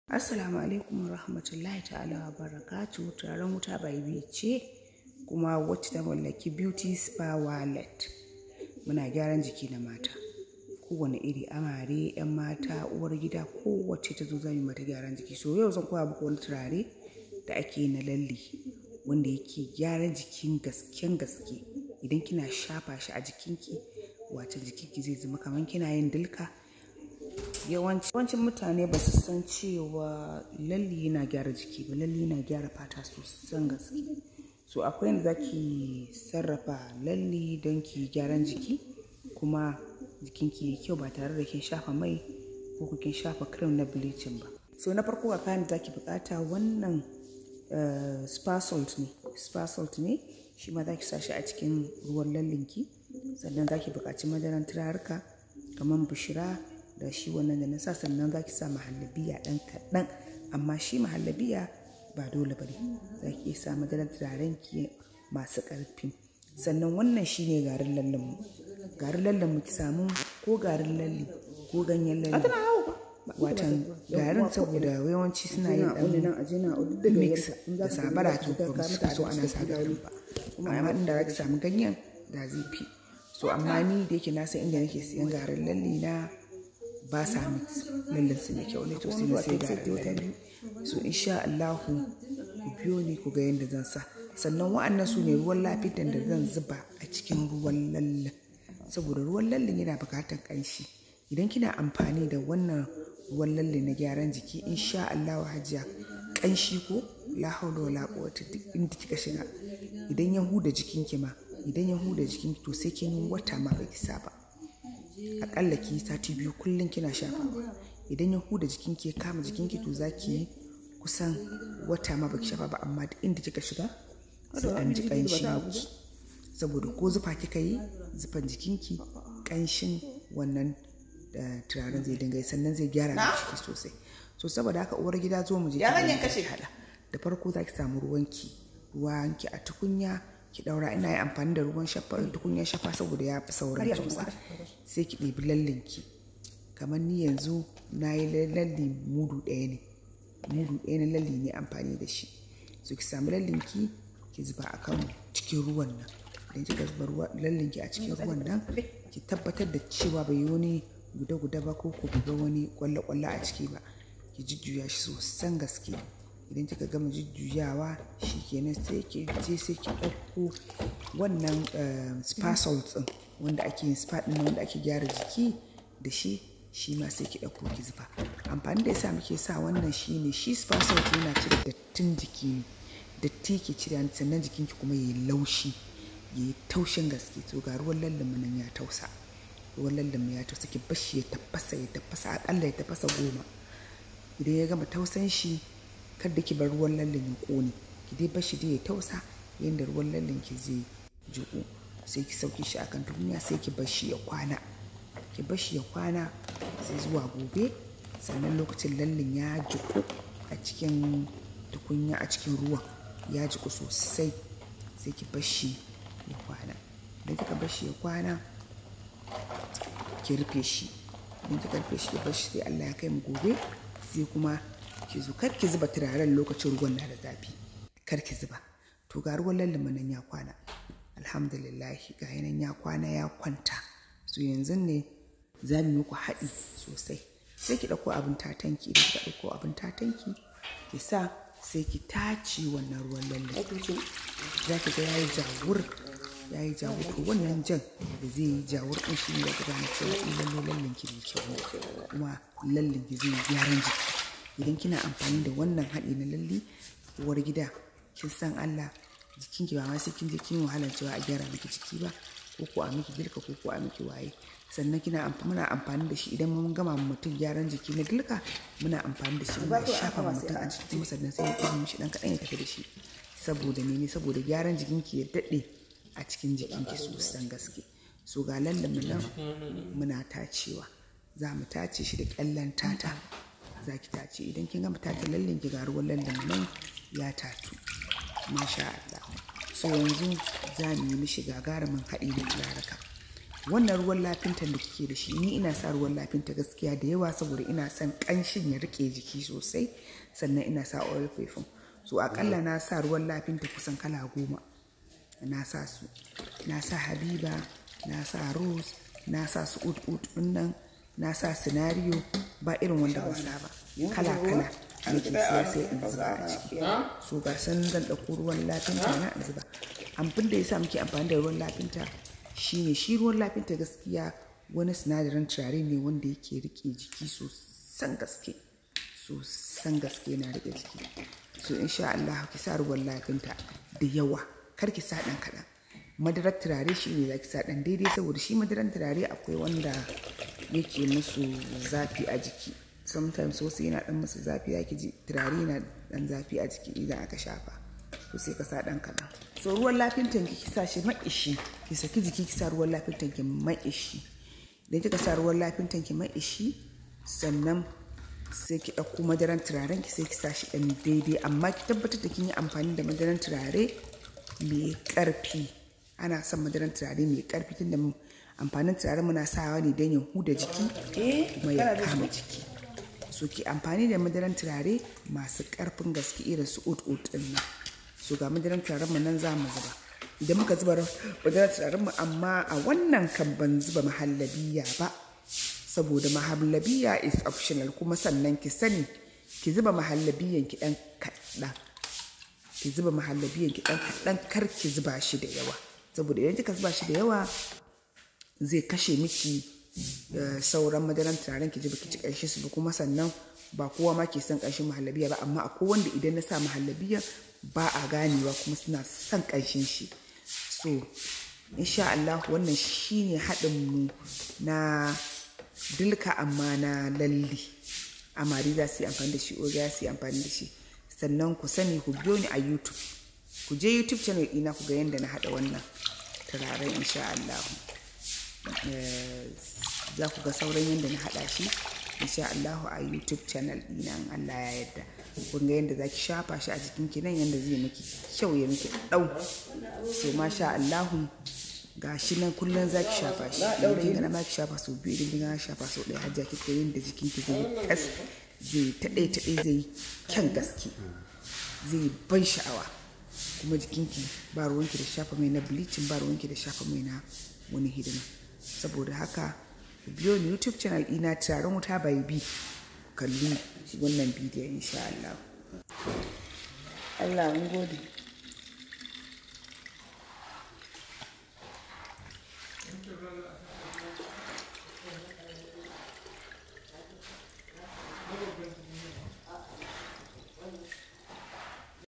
Assalamu alaikum wa rahmatullahi ta'ala wa barakatu turaren wuta bai ce kuma wacce ta mallaki beauty spa wallet muna gyaran jiki na mata kowane iri amare yan mata uwar gida kowace ta zo za mu mata gyaran jiki so yau zan koya muku wani turare da ake na lalle wanda yake gyaran jikin gasken gaske idan kina shafa shi a jikinki wace jikinki zai zama kamar kina yin dilka yawancin mutane ba su san cewa lalli yana gyara jiki ba lalli yana gyara fata sosan gaske so akwai yadda za ki sarrafa lalli don ki gyaran jiki kuma jikinki ya kyau ba tare da kin shafa mai ko kin shafa cream na bleaching ba so na farko a kayan da za ki bukata wannan spa salt ne spa salt ne shi ma za ki sa shi a cikin ruwan lallinki sannan za ki buƙaci madaran turaruka kamar bishira da shi wannan da na sa sannan za ki sa mahallabiya ɗan kaɗan amma shi mahallabiya ba dole ba ne za ki iya sa madarar turaren ki masu ƙarfi sannan wannan shi ne garin lallen mu garin lallen mu ki samu ko garin lalle ko ganyen lalle watan garin saboda yawanci suna yin ɗan mix da sabara to ba su so ana sa garin ba amma inda za ki samu ganyen da zai fi so amma ni da yake na san inda nake siyan garin lalle na ba sa mix lallen su ne kyau ne to sai na sai garin lalle so insha Allah ku biyo ni ku ga yadda zan sa sannan wa'annan su ne ruwan lafiyan da zan zuba a cikin ruwan lallen saboda ruwan lallen yana bukatar ƙanshi idan kina amfani da wannan ruwan lalle na gyaran jiki insha Allah hajiya ƙanshi ko la haula wala quwwata duk inda kika shiga idan ya huda jikinki ma idan ya huda jikinki to sai kin yi wata ma baki saba akalla ki sati biyu kullum kina shafawa idan ya huda jikinki ya kama jikinki to za ki yi kusan wata ma baki shafa ba amma duk inda kika shiga sai an ji ƙanshi saboda ko zufa kika yi zufan jikinki ƙanshin wannan turaren zai dinga sannan zai gyara ciki sosai so saboda haka uwar gida zo mu je ki hada da farko za ki samu ruwanki ruwanki a tukunya ki daura ina yi amfani da ruwan shafa tukunyar shafa saboda ya fi sauran tausa sai ki ɗebi lallinki kamar ni yanzu na yi lalli mudu ɗaya ne mudu ɗaya na lalli ne amfani da shi so ki samu lallinki ki zuba a kan cikin ruwan nan idan kika zuba lallinki a cikin ruwan nan ki tabbatar da cewa bai yi wani guda-guda ba ko ku ga wani kwalle-kwalle a ciki ba ki jujjuya shi sosan gaske idan kika gama jujjuyawa shi kenan sai ki je sai ki ɗauko wannan spa salt ɗin wanda ake yin spa ɗin wanda ake gyara jiki da shi shi ma sai ki ɗauko ki zuba amfani da yasa muke sa wannan shi ne shi spa salt yana cire dattin jiki ne datti ke cire sannan jikinki kuma ya yi laushi ya yi taushin gaske to ga ruwan lallan nan ya tausa ruwan lallan ya tausa ki bashi ya tafasa ya tafasa akalla ya tafasa goma idan ya gama tausan shi kar da ki bar ruwan lallan ya kone ki dai bashi dai ya tausa yadda ruwan lallan ki zai jiƙu sai ki sauke shi akan tukunya sai ki bashi ya kwana ki bashi ya kwana sai zuwa gobe sannan lokacin lallan ya jiƙu a cikin tukunya a cikin ruwan ya jiƙu sosai sai ki bashi ya kwana idan kika bashi ya kwana ki rufe shi idan kika rufe shi ya bashi sai Allah ya kai mu gobe sai kuma ki zo kar ki zuba turaren lokacin ruwan na da zafi kar ki zuba to ga ruwan lallama nan ya kwana alhamdulillah ga yanan ya kwana ya kwanta so yanzu ne za mu muku haɗi sosai sai ki ɗauko abin tatanki idan kika ɗauko abin tatanki ki sa sai ki tace wannan ruwan lalle za ki ga yayi jawur ya yi jawur to wannan jan da zai yi jawur ɗin shi ne da ka gane cewa in lalle lallen ki mai kyau kuma lallen ki zai gyaran jiki idan kina amfani da wannan haɗi na lalle uwar gida kin san Allah jikin ki ba ma sai kin je kin wahalar cewa a gyara miki jiki ba ko ko a miki girka ko ko a miki waye sannan kina muna amfani da shi idan mun gama mutum gyaran jiki na girka muna amfani da shi muna shafa mutum a jiki kuma sannan sai ya ɗaya mishi ɗan kaɗan ya tafi da shi saboda ne saboda gyaran jikinki ya daɗe a cikin jikinki sosan gaske so ga lallan mu nan muna tacewa za mu tace shi da kyallan tata za ki tace idan kin gama tace lallan ki ga ruwan lallan mu nan ya tatu masha Allah so yanzu za mu yi mishi gagarumin haɗi da turaraka wannan ruwan lafintan da kike da shi ni ina sa ruwan lafinta gaskiya da yawa saboda ina son kanshin ya rike jiki sosai sannan ina sa oil perfume so akalla na sa ruwan lafinta kusan kala goma na sa su na sa habiba na sa rose na sa su ut ut nan na sa scenario ba irin wanda ba sa ba kala kala nake siya sai in zuba a ciki so ga san zan ɗauko ruwan lafinta na in zuba amfin da yasa muke amfani da ruwan lafinta shine shi ruwan lafinta gaskiya wani sinadarin turare ne wanda yake rike jiki sosan gaske sosan gaske na rike jiki so insha Allah ki sa ruwan lafinta da yawa kar ki sa ɗan kaɗan madarar turare shi ne za ki sa ɗan daidai saboda shi madarar turare akwai wanda yake musu zafi a jiki sometimes wasu yana ɗan musu zafi ya ji turare yana ɗan zafi a jiki idan aka shafa to sai ka sa ɗan kaɗan so ruwan lafin tanki ki sa shi maishi ki saki jiki ki sa ruwan lafin tanki maishi idan kika sa ruwan lafin tanki maishi sannan sai ki ɗauko madaran turaren ki sai ki sa shi ɗan daidai amma ki tabbatar da kin yi amfani da madaran turare mai ƙarfi ana son madaran turare mai ƙarfi tunda amfanin turare muna sawa ne don ya huda jiki kuma ya kama jiki so ki amfani da madaran turare masu ƙarfin gaske irin su ut ut ɗin nan so ga madaran turaren mu nan za mu zuba idan muka zuba madaran turaren mu amma a wannan kan ban zuba mahallabiya ba saboda mahallabiya is optional kuma sannan ki sani ki zuba mahallabiyan ki dan kaɗan ki zuba mahallabiyan ki dan kaɗan kar ki zuba shi da yawa saboda idan kika zuba shi da yawa zai kashe miki sauran madaran turaren ki ji baki ci ƙarshe su ba kuma sannan ba kowa ma ke son ƙarshen mahallabiya ba amma akwai wanda idan na sa mahallabiya ba a ganewa kuma suna son ƙanshin shi so insha Allah wannan shine haɗin mu na dilka amma na lalli amari za su yi amfani da shi oga za su yi amfani da shi sannan ku sani ku biyo ni a youtube ku je youtube channel ɗina ku ga yadda na haɗa wannan turaren insha Allah za ku ga sauran yadda na haɗa shi insha Allahu a YouTube channel ɗina in Allah ya yarda kun ga yadda zaki shafa shi a jikin ki nan yadda zai miki kyau ya miki ɗau so masha Allahu ga shi nan kullum zaki shafa shi idan kin ga na ma ki shafa sau biyu idan kin ga na shafa sau ɗaya har jaki ko yadda jikin ki zai kas zai taɗe taɗe zai kyan gaske zai ban sha'awa kuma jikinki ba ruwanki da shafa mai na bleaching ba ruwanki da shafa mai na wani hidima saboda haka biyo ni youtube channel ina taron wuta bai bi kalli wannan bidiyon insha Allah Allah mun gode